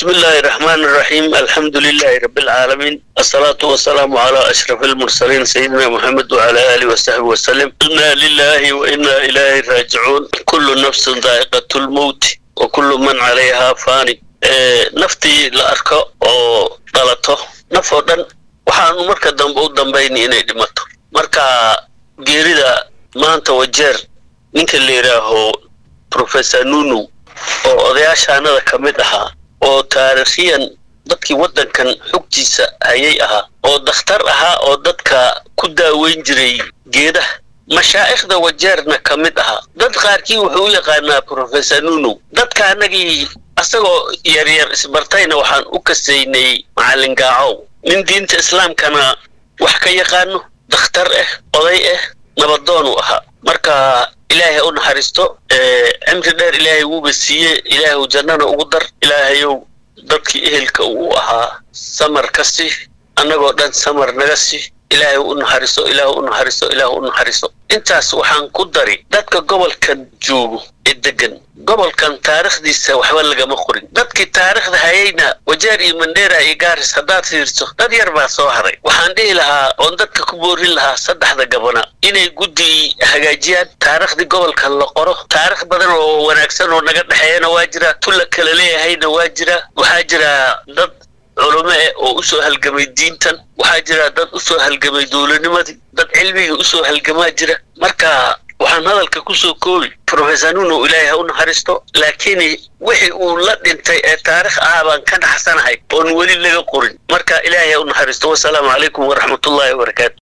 بسم الله الرحمن الرحيم الحمد لله رب العالمين الصلاة والسلام على أشرف المرسلين سيدنا محمد وعلى آله وصحبه وسلم إنا لله وإنا إليه راجعون كل نفس ذائقة الموت وكل من عليها فاني إيه نفتي لأركو أو دلتو نفو دن waxaanu marka dambe u dambayni inay dhimato marka geerida maanta wajeer ninka la yidhaaho professor nunu oo odayaashaanada ka mid ahaa oo taariikhiyan dadkii waddankan xogtiisa hayay ahaa oo dakhtar ahaa oo dadka ku daaweyn jiray geedaha mashaa'ikhda wajeerna ka mid ahaa dad qaarkii wuxuu u yaqaanaa professor nunu dadka annagii asagoo yaryar isbartayna waxaan u kasaynay macallin gaacow nin diinta islaamkana wax ka yaqaano dakhtar ah oday ah nabadoon uu ahaa marka ilaahay ha u naxariisto cimri dheer ilaahay wuuba siiye ilaahu jannana ugu dar ilaahayow dadkii ehelka uu ahaa samar ka si annagoo dhan samar naga si ilaahay u naxariiso ilaahu u naxariiso ilaahu u naxariiso intaas waxaan ku dari dadka gobolkan joogo ee degan gobolkan taariikhdiisa waxba lagama qorin dadkii taariikhda hayayna wajeer iyo mandheera iyo gaaris haddaad fiirso dad yar baa soo haray waxaan dhihi lahaa oon dadka ku boorin lahaa saddexda gabana inay guddi hagaajiyaan taariikhdii gobolkan la qoro taarikh badan oo wanaagsan oo naga dhexeeyana waa jira tulla kala leeyahayna waa jira waxaa jira dad culumo eh oo usoo halgamay diintan waxaa jira dad usoo halgamay dowladnimadii dad cilmigii usoo halgamaa jira marka waxaan hadalka kusoo koobi professor nuno ilaahay ha u naxariisto laakiin wixii uu la dhintay ee taarikh ah baan ka naxsanahay oon weli laga qorin marka ilaahay ha u naxariisto wasalaamu calaykum waraxmatullaahi wabarakaatu